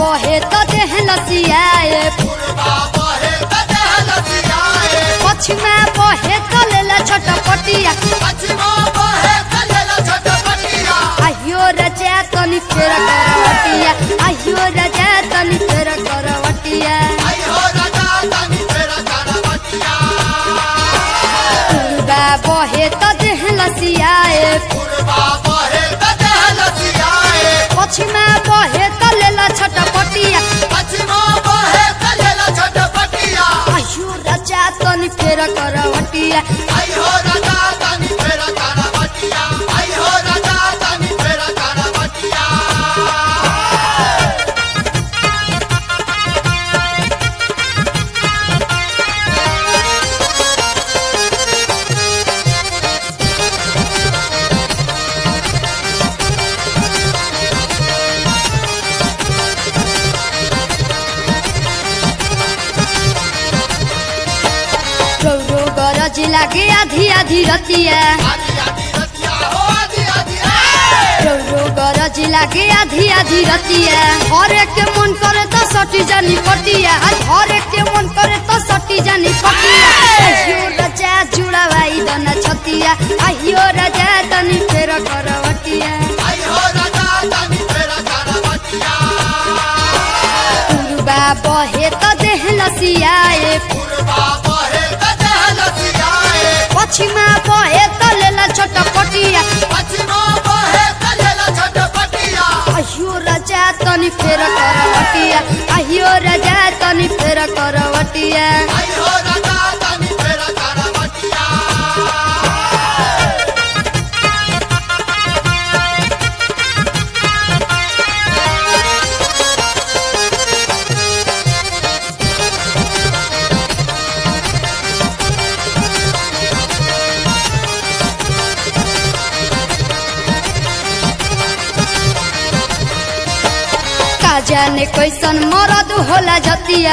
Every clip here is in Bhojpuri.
बहे त देह लसियाए पछिमा बहे त लेला छटपटिया आहियो रजा तनी फेर करवटिया आहियो रजा तनी फेर करवटिया पूर्वा बहे त देह लसियाए पछिमा बहे त लेला छटपटिया आहियो रजा तनी फेर करवटिया गौरो गरज लागे आधी आधी रतिया गौरो गरज लागे आधी आधी रतिया हर एक के मन करे तो सटी जानी पटिया हर एक के मन करे तो सटी जानी पटिया आहियो रजा जुड़ावाई दना छतिया आहियो रजा तनी फेर करवटिया पूर्वा बहे त देह लसियाए पछिमा बहे त लेला छटपटिया आहियो रजा तनी फेर करवटिया आहियो रजा तनी फेर करवटिया का जाने कैसन मरद होला जतिया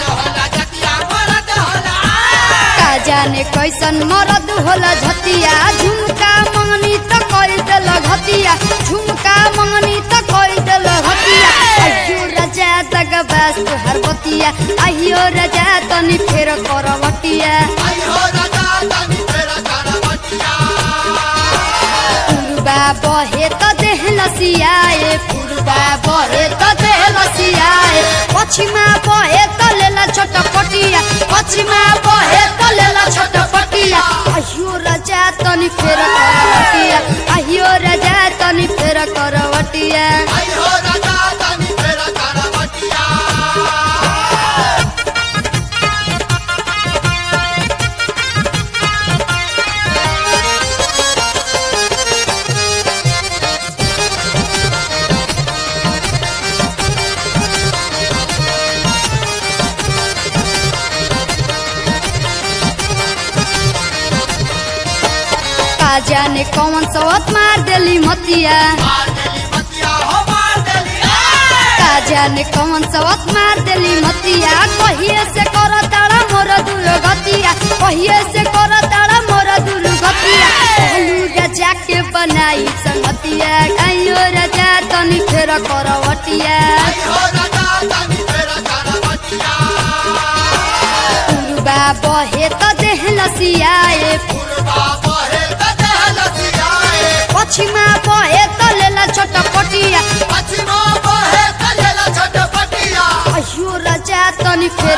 का जाने कैसन मरद होला झतिया झुमका मंगनी त कई देल घतिया झुमका मंगनी त कई देल घतिया आहियो रजा तक बस हर बतिया आहियो रजा तनी फेर करवटिया पूर्वा बहे त देह लसियाए पूर्वा बहे त देह लसियाए पछिमा बहे त लेला छटपटिया पछिमा बहे त लेला छटपटिया आहियो रजा तनी फेर करवटिया आहियो रजा तनी फेर करवटिया का जाने कौन सवत मार देली मतिया का जाने कौन सवत मार देली मतिया कहिए से कर तारा मोर दूर गतिया कहिए से कर तारा मोर दूर गतिया कहलू रजा के बनाई संगतिया आइयो रजा तनी फेर करवटिया पूर्वा बहे त देह लसियाए पछिमा बहे त लेला छटपटिया आहियो रजा तनी फेर